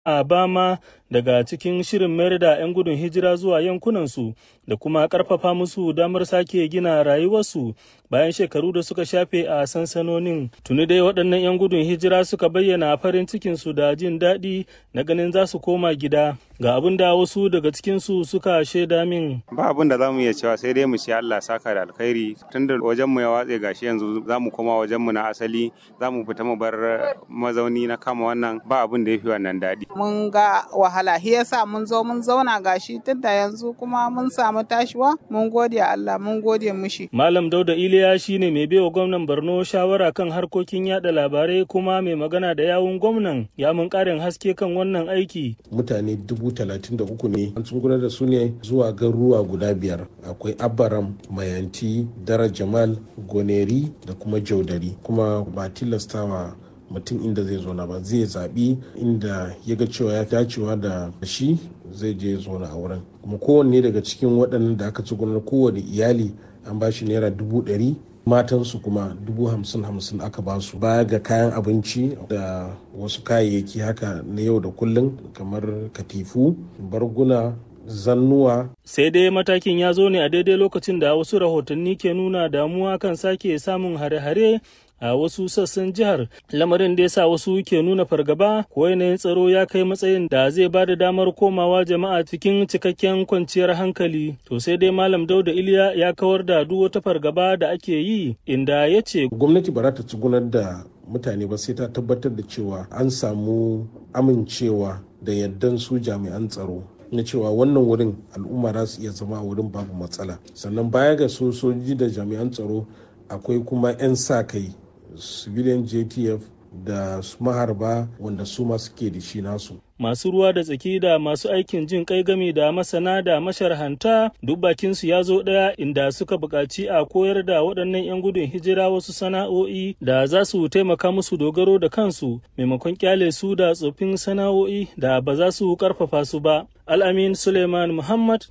a Bama daga cikin shirin mayar da 'yan gudun hijira zuwa yankunansu da kuma ƙarfafa musu damar sake gina rayuwarsu bayan shekaru da suka shafe a sansanonin. Tuni dai waɗannan 'yan gudun hijira suka bayyana farin cikinsu da jin daɗi na ganin za su koma gida. Ga abin da wasu daga cikinsu suka shaida min. Ba abin da za mu iya cewa sai dai mu ce Allah saka da alkhairi tun da wajenmu ya watse gashi yanzu za mu koma wajenmu na asali za mu fita mu bar mazauni na kama wannan ba abin da ya fi wannan daɗi. Mun ga wahala shi yasa mun zo mun zauna gashi tun da yanzu kuma mun samu tashiwa mun gode Allah mun gode mushi. Malam Dauda Iliya shine mai baiwa gwamnan Borno shawara kan harkokin yada labarai kuma mai magana da yawun gwamnan ya mun karin haske kan wannan aiki. Mutane dubu talatin da uku ne an gudanar da su ne zuwa garuruwa guda biyar akwai Abaram, Mayanti, Dara Jamal, Goneri da kuma Jaudari kuma ba tilastawa mutum inda zai zo na ba zai zaɓi inda ya ga cewa ya dacewa da shi zai je zauna a wurin kuma kowanne daga cikin waɗannan da aka ci gudanar kowane iyali an ba shi naira dubu ɗari matansu kuma dubu hamsin hamsin aka ba su baya ga kayan abinci da wasu kayayyaki haka na yau da kullum kamar katifu barguna zannuwa. Sai dai matakin ya zo ne a daidai lokacin da wasu rahotanni ke nuna damuwa kan sake samun hare-hare a wasu sassan jihar lamarin da ya sa wasu ke nuna fargaba ko yanayin tsaro ya kai matsayin da zai ba da damar komawa jama'a cikin cikakken kwanciyar hankali to sai dai malam dauda iliya ya kawar da duk wata fargaba da ake yi inda ya ce gwamnati ba za ta tsugunar da mutane ba sai ta tabbatar da cewa an samu amincewa da yardan su jami'an tsaro na cewa wannan wurin al'umma za su iya zama a wurin babu matsala sannan baya ga sojoji da jami'an tsaro akwai kuma 'yan sa kai civilian jtf da maharba wanda su ma suke da shi nasu masu ruwa da tsaki da masu aikin jin kai game da masana da masharhanta duk bakinsu ya zo ɗaya inda suka buƙaci a koyar da waɗannan 'yan gudun hijira wasu sana'o'i da za su taimaka musu dogaro da kansu maimakon kyale su da tsofin sana'o'i da ba za su ƙarfafa su ba al'amin suleiman muhammad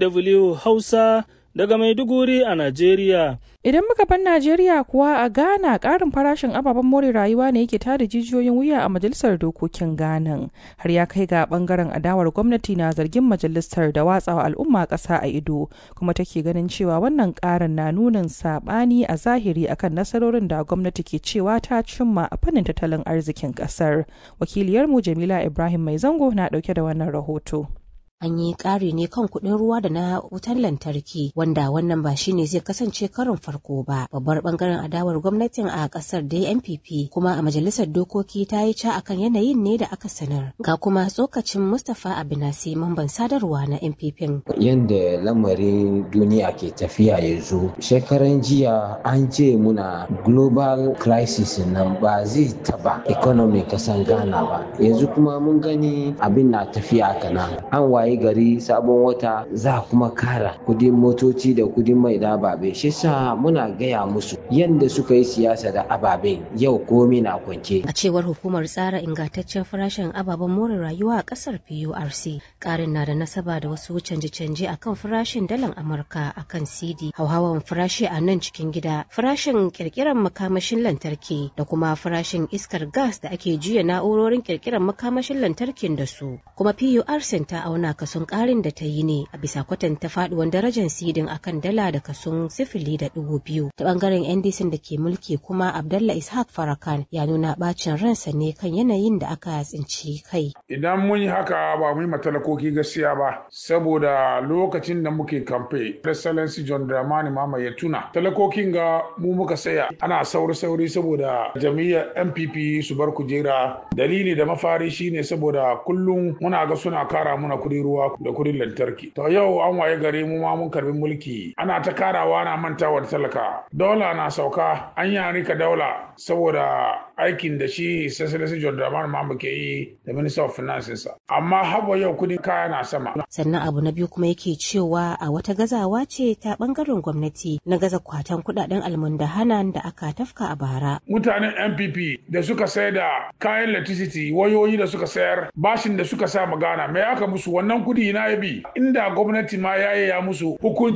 dw hausa daga Maiduguri a Najeriya. Idan muka bar Najeriya kuwa a Ghana ƙarin farashin ababen more rayuwa ne yake tada jijiyoyin wuya a majalisar dokokin Ghana. Har ya kai ga bangaren adawar gwamnati na zargin majalisar da watsawa al'umma ƙasa a ido, kuma take ganin cewa wannan ƙarin na nunin saɓani a zahiri akan nasarorin da gwamnati ke cewa ta cimma a fannin tattalin arzikin ƙasar. Wakiliyarmu Jamila Ibrahim Mai Zango na ɗauke da wannan rahoto. an yi ƙari ne kan kuɗin ruwa da na wutar lantarki wanda wannan ba shine zai kasance karin farko ba babbar bangaren adawar gwamnatin a ƙasar da npp kuma a majalisar dokoki ta yi ca akan yanayin ne da aka sanar ga kuma tsokacin mustapha abinasi mamban sadarwa na npp yadda lamarin duniya ke tafiya yanzu shekaran jiya an ce muna global crisis nan ba zai taba economy kasan ghana ba yanzu kuma mun gani abin na tafiya kana an waye wayi gari sabon wata za kuma kara kudin motoci da kudin mai da ababe shi sa muna gaya musu yadda suka yi siyasa da ababen yau komi na kwance a cewar hukumar tsara ingantaccen farashin ababen more rayuwa a kasar PURC karin na da nasaba da wasu canje-canje akan farashin dalan Amurka akan CD hauhawan farashi a nan cikin gida farashin kirkiran makamashin lantarki da kuma farashin iskar gas da ake juya na'urorin kirkiran makamashin lantarkin da su kuma PURC ta auna kason karin da ta yi ne a bisa kwatanta faduwan darajar sidin akan dala da kason sifili da dubu biyu ta bangaren ndc da ke mulki kuma abdallah ishaq farakan ya nuna bacin ransa ne kan yanayin da aka tsinci kai idan mun yi haka ba mu yi matalakoki gaskiya ba saboda lokacin da muke kamfe excellency john dramani mama ya tuna talakokin ga mu muka saya ana sauri sauri saboda jami'ar npp su bar kujera dalili da mafari shine saboda kullum muna ga suna kara muna kudi ruwa da kudin lantarki. To yau an waye gare mu ma mun karbi mulki ana ta karawa na mantawa da talaka. Dola na sauka an yi rika daula saboda aikin da shi Sassalasi John Dramani Mahama ke yi da Minister of Finance Amma haba yau kudin kaya na sama. Sannan abu na biyu kuma yake cewa a wata gazawa ce ta bangaren gwamnati na gaza kwatan kudaden almundahanan da aka tafka a bara. Mutanen NPP da suka sayar da kayan electricity wayoyi da suka sayar bashin da suka sa magana me aka musu wannan kudi na ya bi inda gwamnati ma ya ya musu hukunci ne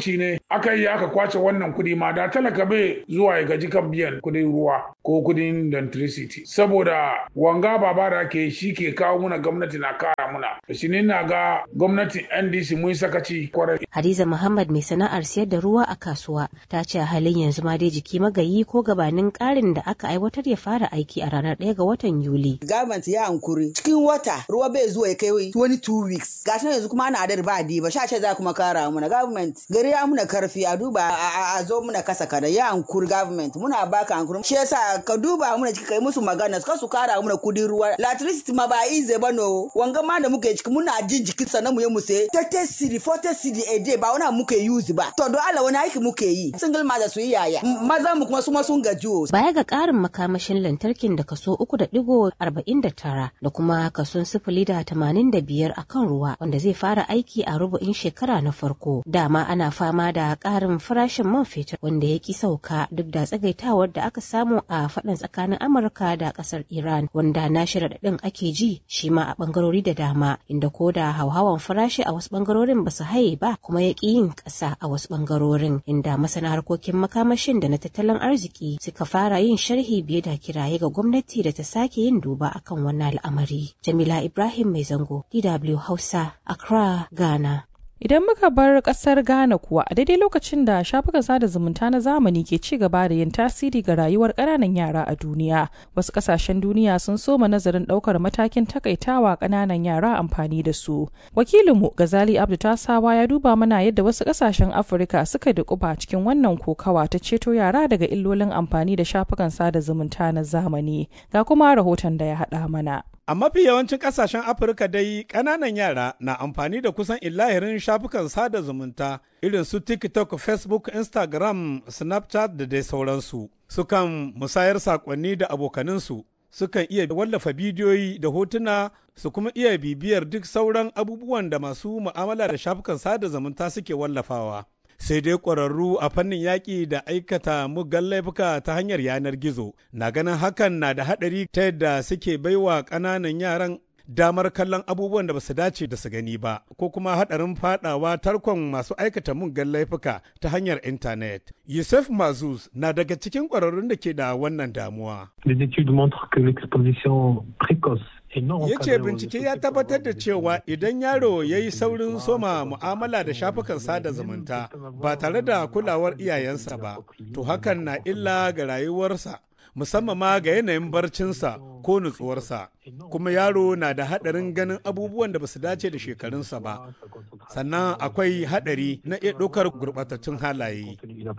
aka yi aka kwace wannan kuɗi ma da talaka bai zuwa ya gaji kan biyan kuɗin ruwa ko kuɗin electricity saboda wanga baba da ake shi ke kawo muna gwamnati na kara muna shi ne na ga gwamnatin ndc mun sakaci kwarai hadiza muhammad mai sana'ar siyar da ruwa a kasuwa ta ce a halin yanzu ma dai jiki magayi ko gabanin karin da aka aiwatar ya fara aiki a ranar ɗaya ga watan yuli government ya hankuri cikin wata ruwa bai zuwa ya kai 22 weeks gashi yanzu kuma ana adar ba ba sha ce za kuma kara muna government gari ya muna karfi a duba a zo muna kasa kada ya hankuri government muna baka hankuri shi yasa ka duba muna ciki kai musu magana ka su kara muna kudin ruwa electricity ma ba ize ba no wanga ma da muke ciki muna jin jikin sannan mu yi mu sai 30 cedi 40 cedi a day ba wani muke use ba to don Allah wani aiki muke yi single mother su yi yaya maza mu kuma su ma sun gaji baya ga karin makamashin lantarkin da kaso uku da digo arba'in da tara da kuma kason sifili da tamanin da biyar a kan ruwa wanda zai fara aiki a rubu'in shekara na farko dama ana fama da karin farashin man fetur wanda ya ki sauka duk da tsagaitawar da aka samu a faɗin tsakanin amurka da ƙasar iran wanda na shiraɗaɗin ake ji shi ma a ɓangarori da dama inda ko da hauhawan farashi a wasu ɓangarorin ba su haye ba kuma ya ƙi yin ƙasa a wasu ɓangarorin inda masana harkokin makamashin da na tattalin arziki suka fara yin sharhi biye da kiraye ga gwamnati da ta sake yin duba akan wannan al'amari. Jamila Ibrahim Mai Zango, DW Hausa, Accra, Ghana. Idan muka bar kasar Ghana kuwa a daidai lokacin da shafukan sada zumunta na zamani ke ci gaba da yin tasiri ga rayuwar ƙananan yara a duniya, wasu ƙasashen duniya sun soma nazarin ɗaukar matakin takaitawa ƙananan yara amfani da su. Wakilinmu Gazali Abdu Tasawa ya duba mana yadda wasu ƙasashen Afirka suka dukuba cikin wannan kokawa ta ceto yara daga illolin amfani da shafukan sada zumunta na zamani. Ga kuma rahoton da ya haɗa mana. A mafi yawancin ƙasashen Afirka dai ƙananan yara na amfani da kusan illahirin shafukan sada zumunta irin su TikTok, Facebook, Instagram, Snapchat da dai sauransu. Sukan musayar saƙonni da abokaninsu, sukan iya wallafa bidiyoyi da hotuna su kuma iya bibiyar duk sauran abubuwan da masu mu'amala da shafukan sada zumunta suke wallafawa. sai dai ƙwararru a fannin yaƙi da aikata muggan laifuka ta hanyar yanar gizo na ganin hakan na da haɗari ta yadda suke baiwa ƙananan yaran damar kallon abubuwan da ba su dace da su gani ba ko kuma haɗarin faɗawa tarkon masu aikata muggan laifuka ta hanyar intanet. Yusuf Mazuz na daga cikin ƙwararrun da ke da wannan damuwa. Les études montrent que l'exposition précoce ya ce bincike ya tabbatar da cewa idan yaro ya yi saurin soma mu'amala da shafukan sada zumunta ba tare da kulawar iyayensa ba to hakan na illa ga rayuwarsa musamman ma ga yanayin barcinsa ko nutsuwarsa kuma yaro na da haɗarin ganin abubuwan da ba su dace da shekarunsa ba sannan akwai haɗari na iya ɗaukar gurɓatattun halaye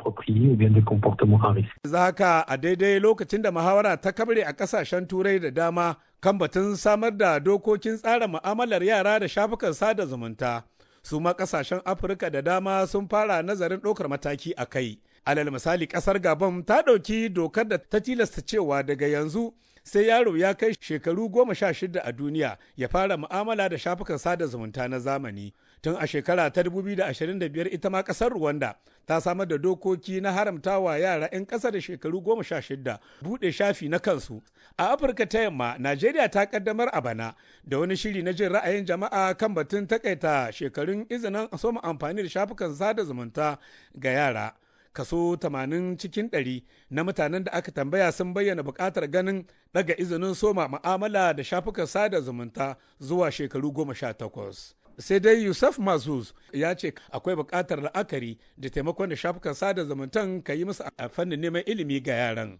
za haka a daidai lokacin da muhawara ta kabre a ƙasashen turai da dama kan batun samar da dokokin tsara mu'amalar yara da shafukan sada zumunta su ma ƙasashen afirka da dama sun fara nazarin ɗaukar mataki a kai alal misali kasar gabon ta ɗauki dokar da ta tilasta cewa daga yanzu sai yaro ya kai shekaru goma sha shida a duniya ya fara mu'amala da shafukan sada zumunta na zamani tun a shekara ta 2025 ita ma kasar rwanda ta samar da dokoki na haramtawa yara 'yan ƙasa da shekaru goma sha shida buɗe shafi na kansu a afirka ta yamma najeriya ta kaddamar a bana da wani shiri na jin ra'ayin jama'a kan batun takaita shekarun izinin soma amfani da shafukan sada zumunta ga yara kaso 80 cikin 100 na mutanen da aka tambaya sun bayyana buƙatar ganin daga izinin soma ma'amala da shafukan sada zumunta zuwa shekaru 18. sai dai yusuf mazuz ya ce akwai buƙatar la'akari da taimakon da shafukan sada zumuntan ka yi musu a fannin neman ilimi ga yaran.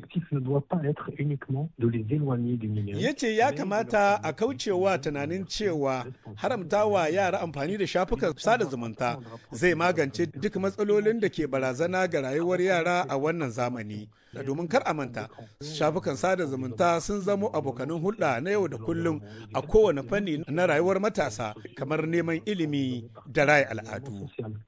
ya ce ya kamata a kaucewa tunanin cewa haramtawa yara amfani da shafukan sada zumunta zai magance duk matsalolin da ke barazana ga rayuwar yara a wannan zamani. da domin kar a manta shafukan sada zumunta sun zamo abokanin hulɗa na yau da kullum a kowane fanni na rayuwar matasa kamar neman ilimi da raya al'adu.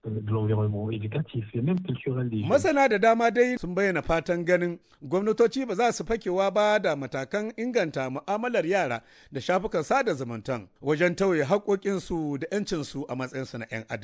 Masana da dama dai sun bayyana fatan ganin gwamnatoci ba za su fakewa ba da matakan inganta mu'amalar yara da shafukan sada zumuntan wajen tauye haƙoƙinsu da 'yancinsu a matsayinsu na 'yan adam.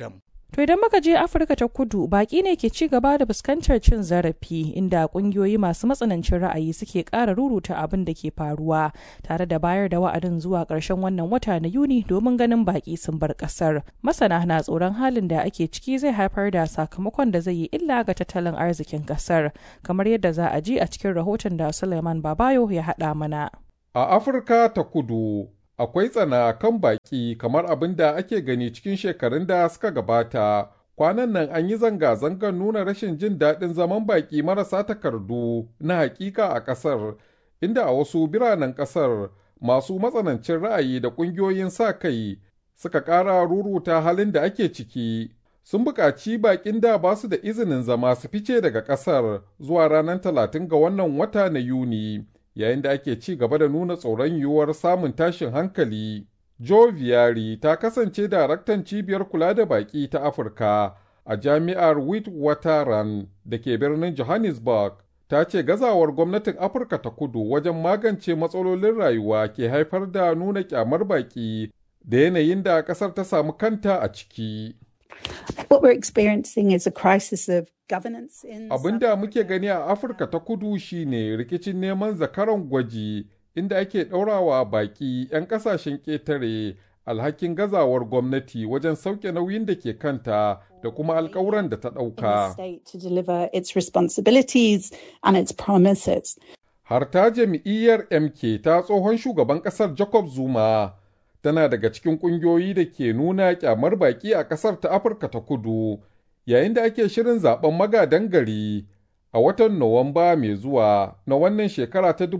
To idan muka je Afirka ta kudu baki ne ke ci gaba da fuskantar cin zarafi inda kungiyoyi masu matsanancin ra'ayi suke ƙara ruruta abin da ke faruwa tare da bayar da wa'adin zuwa ƙarshen wannan wata na Yuni domin ganin baki sun bar ƙasar. Masana na tsoron halin da ake ciki zai haifar da sakamakon da zai yi illa ga tattalin arzikin ƙasar kamar yadda za a ji a cikin rahoton da Suleiman Babayo ya haɗa mana. A Afirka ta kudu akwai tsana kan baki kamar abin da ake gani cikin shekarun da suka gabata. Kwanan nan an yi zanga-zangar nuna rashin jin daɗin zaman baki marasa takardu na hakika a ƙasar, inda a wasu biranen ƙasar masu matsanancin ra'ayi da ƙungiyoyin sa kai suka ƙara ruruta halin da ake ciki. Sun buƙaci baƙin da ba su da izinin zama su fice daga ƙasar zuwa ranar talatin ga wannan wata na Yuni. yayin da ake ci gaba da nuna tsoron yiwuwar samun tashin hankali. Joe Viari ta kasance daraktan cibiyar kula da baƙi ta Afirka a jami'ar Witwatersrand da ke birnin Johannesburg. Ta ce gazawar gwamnatin Afirka ta kudu wajen magance matsalolin rayuwa ke haifar da nuna kyamar baƙi da yanayin da ƙasar ta samu kanta a ciki. What we're experiencing is a crisis of governance in Abin da muke gani a Afirka ta kudu shine rikicin neman zakaran gwaji inda ake ɗaurawa baƙi 'yan ƙasashen ƙetare alhakin gazawar gwamnati wajen sauke nauyin da ke kanta da kuma alkawuran da ta ɗauka. to deliver its responsibilities and its promises. Har ta jam'iyyar MK ta tsohon shugaban ƙasar Jacob Zuma tana daga cikin ƙungiyoyi da ke nuna kyamar baƙi a ƙasar ta Afirka ta kudu, yayin da ake shirin zaben magadan gari a watan Nuwamba mai zuwa na wannan shekara ta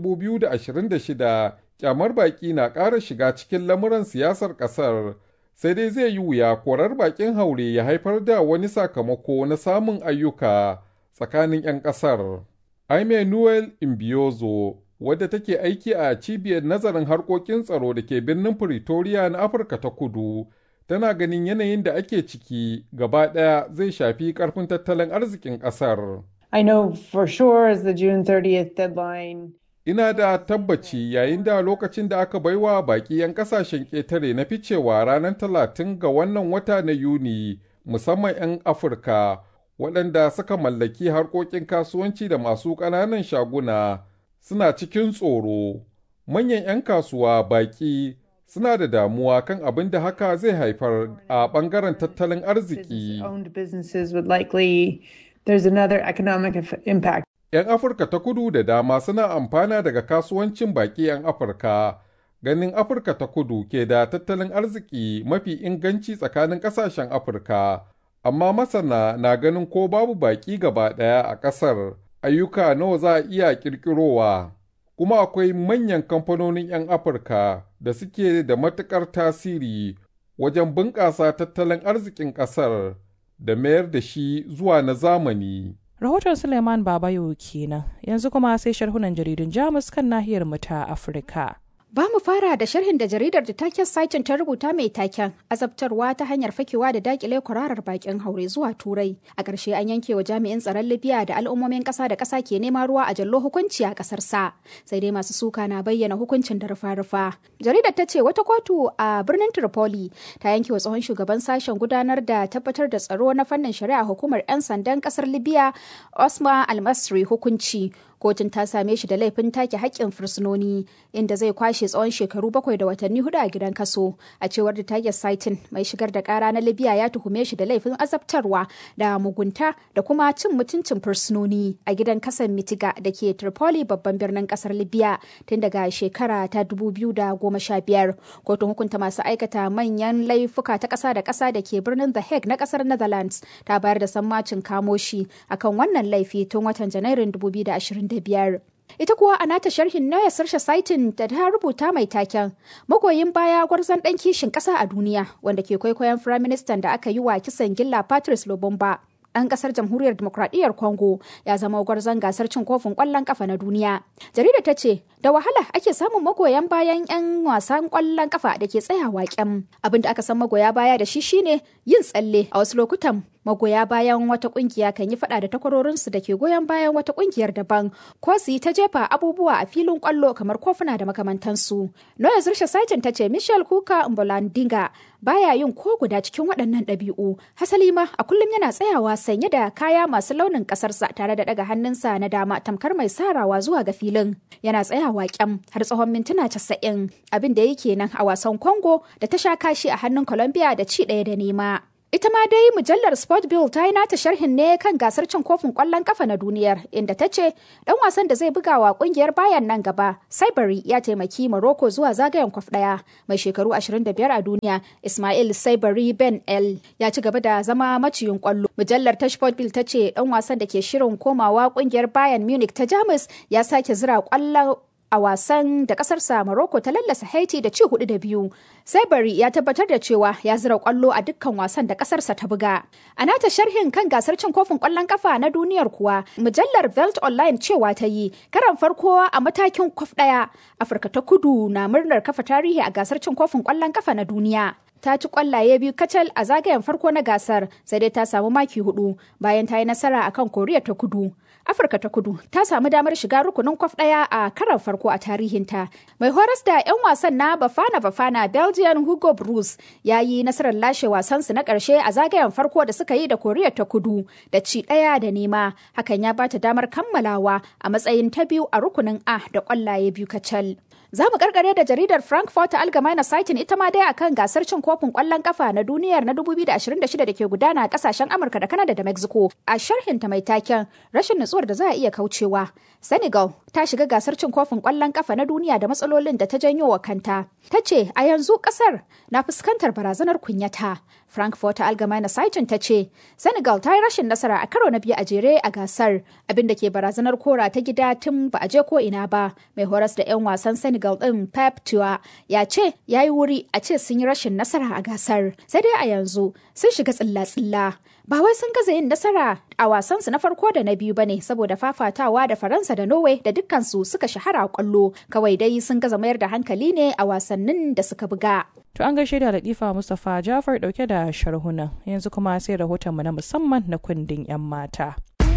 2026 kyamar baƙi na ƙara shiga cikin lamuran siyasar ƙasar. Sai dai zai yi wuya korar baƙin haure ya haifar da wani sakamako na samun ayyuka tsakanin 'yan ƙasar. Aime Noel Imbiozo wadda take aiki a cibiyar nazarin harkokin tsaro da ke birnin Pretoria na Afirka ta kudu, tana ganin yanayin da ake ciki gaba ɗaya zai shafi ƙarfin tattalin arzikin ƙasar. I know for sure as the June 30th deadline. Ina da tabbaci yayin da lokacin da aka baiwa baƙi 'yan ƙasashen ƙetare na ficewa ranar talatin ga wannan wata na Yuni, musamman 'yan Afirka, waɗanda suka mallaki harkokin kasuwanci da masu ƙananan shaguna. suna cikin tsoro, manyan 'yan kasuwa baƙi suna da damuwa kan abin da haka zai haifar a ɓangaren tattalin arziki. 'Yan Afirka ta kudu da dama suna amfana daga kasuwancin baƙi 'yan Afirka. Ganin Afirka ta kudu ke da tattalin arziki mafi inganci tsakanin ƙasashen Afirka, amma masana na ganin ko babu baƙi gaba ɗaya a ƙasar. ayyuka nawa za a iya ƙirƙirowa, kuma akwai manyan kamfanonin 'yan Afirka da suke da matuƙar tasiri wajen bunƙasa tattalin arzikin ƙasar da mayar da shi zuwa na zamani. Rahoton Suleiman Babayo kenan, yanzu kuma sai sharhunan jaridun Jamus kan nahiyar mu ta Afirka. Ba mu fara da sharhin da jaridar da taken saitin ta rubuta mai taken azabtarwa ta hanyar fakewa da dakile kwararar bakin haure zuwa turai. A ƙarshe an yanke wa jami'in tsaron Libya da al'ummomin ƙasa da ƙasa ke nema ruwa a jallo hukunci a ƙasar sa. Sai dai masu suka na bayyana hukuncin da rufa-rufa. Jaridar ta ce wata kotu a birnin Tripoli ta yanke wa tsohon shugaban sashen gudanar da tabbatar da tsaro na fannin shari'a hukumar 'yan sandan ƙasar Libya Osman Almasri hukunci kotun ta same shi da laifin take haƙƙin fursunoni inda zai kwashe tsawon shekaru bakwai da watanni hudu a gidan kaso a cewar da tiger saitin mai shigar da kara na libya ya tuhume shi da laifin azabtarwa da mugunta da kuma cin mutuncin fursunoni a gidan kasan mitiga da ke tripoli babban birnin kasar libya tun daga shekara ta biyar kotun hukunta masu aikata manyan laifuka ta ƙasa da ƙasa da ke birnin the hague na ƙasar netherlands ta bayar da sammacin kamo shi akan wannan laifi tun watan janairun 2025 Ita kuwa a nata sharhin Noya Sarsha Saitin da ta rubuta mai taken magoyin baya gwarzon ɗan kishin ƙasa a duniya wanda ke kwaikwayon firaministan da aka yi wa kisan gilla Patrice Lobomba. Ɗan ƙasar jamhuriyar demokradiyyar Congo ya zama gwarzon gasar cin kofin ƙwallon ƙafa na duniya. Jarida ta ce, da wahala ake samun magoyan bayan 'yan wasan ƙwallon ƙafa da ke tsayawa kyam. Abin da aka san magoya baya da shi shine yin tsalle a wasu lokutan magoya bayan wata kungiya kan yi fada da takwarorinsu da ke goyon bayan wata kungiyar daban ko su yi ta jefa abubuwa a filin kwallo kamar kofuna da makamantansu noya zursha saitin ta ce michelle kuka mbolandinga baya yin ko guda cikin waɗannan ɗabi'u hasali ma a kullum yana tsayawa sanye da kaya masu launin ƙasarsa tare da ɗaga hannunsa na dama tamkar mai sarawa zuwa ga filin yana tsayawa kyam har tsawon mintuna casa'in abin da yake nan a wasan congo da ta sha kashi a hannun colombia da ci ɗaya da nema Ita ma dai mujallar Sport Bill ta yi nata sharhin ne kan gasar cin kofin kwallon kafa na duniyar inda ta ce dan wasan da zai buga wa kungiyar bayan nan gaba Saibari ya taimaki Morocco zuwa zagayen kwaf daya mai shekaru 25 a duniya Ismail Saibari Ben El ya ci gaba da zama maciyin kwallo. Mujallar ta Sport Bill ta ce dan wasan da ke shirin komawa kungiyar Bayern Munich ta Jamus ya sake zira kwallon a wasan da kasarsa Morocco ta lallasa Haiti da ci hudu da biyu. Saibari ya tabbatar da cewa ya zira kwallo a dukkan wasan da kasarsa ta buga. A nata sharhin kan gasar cin kofin kwallon kafa na duniyar kuwa, mujallar Velt Online cewa ta yi karan farko a matakin kwaf daya. Afirka ta kudu na murnar kafa tarihi a gasar cin kofin kwallon kafa na duniya. ta ci kwallaye biyu kacal a zagayen farko na gasar sai dai ta samu maki hudu bayan ta yi nasara akan koriya ta kudu afirka ta kudu ta samu damar shiga rukunin kwaf daya a karan farko a tarihinta mai horas da 'yan wasan na bafana bafana belgian hugo bruce ya yi nasarar lashe wasansu na karshe a zagayen farko da suka yi da koriya ta kudu da ci daya da nema hakan ya bata damar kammalawa a matsayin ta biyu a rukunin a da kwallaye biyu kacal Za mu karkare da jaridar Frankfurt Allgemeine Zeitung ita ma dai akan gasar cin kofin kwallon kafa na duniyar na 2026 da ke gudana a kasashen Amurka da Kanada da Mexico. A sharhinta mai taken rashin nutsuwar da za a iya kaucewa. Senegal ta shiga gasar cin kofin kwallon kafa na duniya da matsalolin da ta janyo wa kanta. Ta ce a yanzu kasar na fuskantar barazanar kunyata. Frankfurt Allgemeine Zeitung ta ce Senegal ta yi rashin nasara a karo na biyu a jere a gasar abinda ke barazanar kora ta gida tun ba a je ko ina ba. Mai horas da 'yan wasan Senegal Senegal ɗin Pep Tua ya ce ya yi wuri a ce sun yi rashin nasara a gasar. Sai dai a yanzu sun shiga tsilla-tsilla. Ba wai sun gaza yin nasara a wasansu na farko da na biyu bane saboda fafatawa da Faransa da Norway da dukkansu suka shahara a kwallo. Kawai dai sun gaza mayar da hankali ne a wasannin da suka buga. To an gaishe da Latifa Mustapha Jafar dauke da sharhunan. Yanzu kuma sai rahotonmu na musamman na kundin 'yan mata.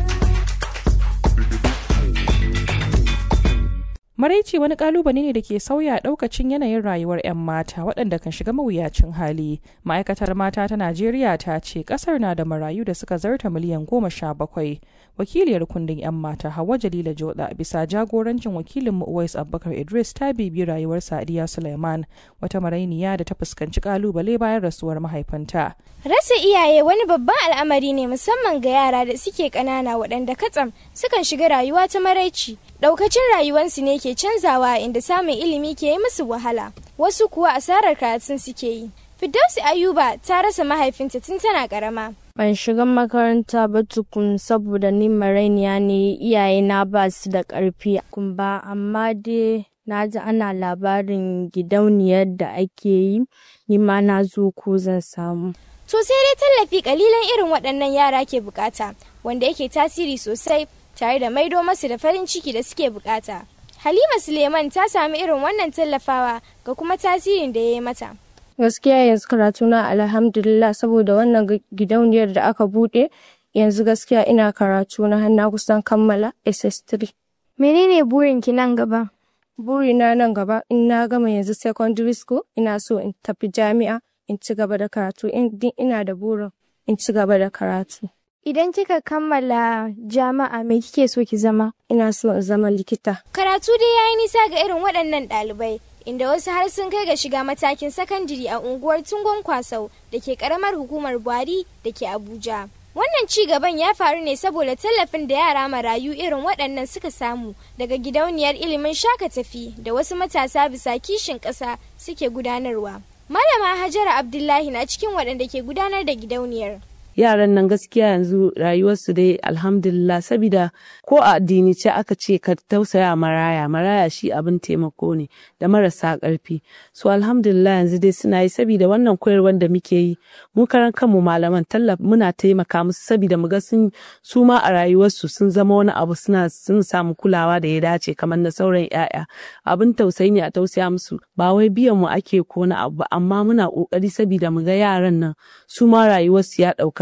Maraici wani kalubale ne da ke sauya daukacin yanayin rayuwar 'yan mata waɗanda kan shiga mawuyacin hali. Ma'aikatar mata ta Najeriya ta ce ƙasar na da marayu da suka zarta miliyan goma sha bakwai. Wakiliyar kundin 'yan mata Hauwa Jalila Joda bisa jagorancin wakilin mu Uwais Abubakar Idris ta bibi rayuwar Sadiya Suleiman wata marainiya da ta fuskanci kalubale bayan rasuwar mahaifinta. Rasa iyaye wani babban al'amari ne musamman ga yara da suke ƙanana waɗanda katsam sukan shiga rayuwa ta maraici. Ɗaukacin rayuwarsu ne ke canzawa inda samun ilimi ke yi musu wahala. Wasu kuwa asarar karatun suke yi. Firdausi Ayuba ta rasa mahaifinta tun tana ƙarama. Ban shiga makaranta ba tukun saboda ni marainiya ne iyayena ba su da ƙarfi. Kun ba amma dai na ji ana labarin gidauniyar da ake yi, ni ma na zo ko zan samu. To sai dai tallafi kalilan irin waɗannan yara ke bukata, wanda yake tasiri sosai tare da maido masu da farin ciki da suke bukata. Halima Suleiman ta sami irin wannan tallafawa ga kuma tasirin da ya yi mata. Gaskiya yanzu karatuna alhamdulillah saboda wannan gidauniyar da aka buɗe yanzu gaskiya ina karatu na har kusan kammala SS3. Menene burinki nan gaba? Burina nan gaba in na gama yanzu secondary school ina so in tafi jami'a in ci gaba da karatu in ina da burin in ci gaba da karatu. Idan kika kammala jama'a me kike so ki zama? Ina so in zama likita. Karatu dai yayi nisa ga irin waɗannan ɗalibai. Inda wasu har sun kai ga shiga matakin sakandiri a unguwar Tungon Kwasau da ke ƙaramar hukumar Buhari da ke Abuja. Wannan ci gaban ya faru ne saboda tallafin da yara marayu irin waɗannan suka samu daga gidauniyar ilimin shaka tafi da wasu matasa bisa kishin ƙasa suke gudanarwa. Malama Hajara Abdullahi na cikin waɗanda ke gudanar da gidauniyar. yaran nan gaskiya yanzu rayuwarsu dai alhamdulillah sabida ko a addinice aka ce ka tausaya maraya maraya shi abin taimako ne da marasa ƙarfi so alhamdulillah yanzu dai suna yi sabida wannan koyarwar da muke yi mu karan kanmu malaman tallaf muna taimaka musu sabida mu ga sun su ma a rayuwarsu sun zama wani abu suna sun samu kulawa da ya dace kamar na sauran yaya abin tausayi ne a tausaya musu ba wai biyan mu ake ko na abu amma muna kokari sabida mu ga yaran nan su ma rayuwarsu ya ɗauka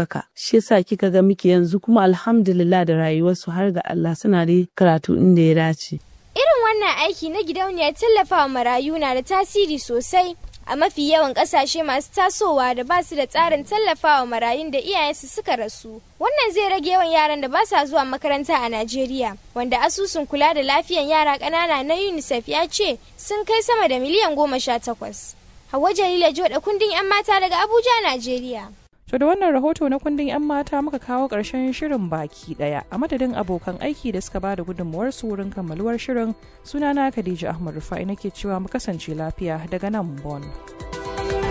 ɗaukaka shi yasa kika ga muke yanzu kuma alhamdulillah da rayuwarsu har ga Allah suna da karatu inda ya dace Irin wannan aiki na gidauniyar tallafawa marayu na da tasiri sosai a mafi yawan kasashe masu tasowa da ba su da tsarin tallafawa marayun da iyayensu suka rasu. Wannan zai rage yawan yaran da ba sa zuwa makaranta a Najeriya, wanda asusun kula da lafiyan yara ƙanana na UNICEF ya ce sun kai sama da miliyan goma sha takwas. Hauwa Jalila Joda kundin 'yan mata daga Abuja, Najeriya. To da wannan rahoto na kundin 'yan mata muka kawo ƙarshen shirin baki ɗaya a madadin abokan aiki da suka bada gudunmuwar su wurin kammaluwar shirin sunana Khadija Ahmad Rufai nake cewa mu kasance lafiya daga nan Bon.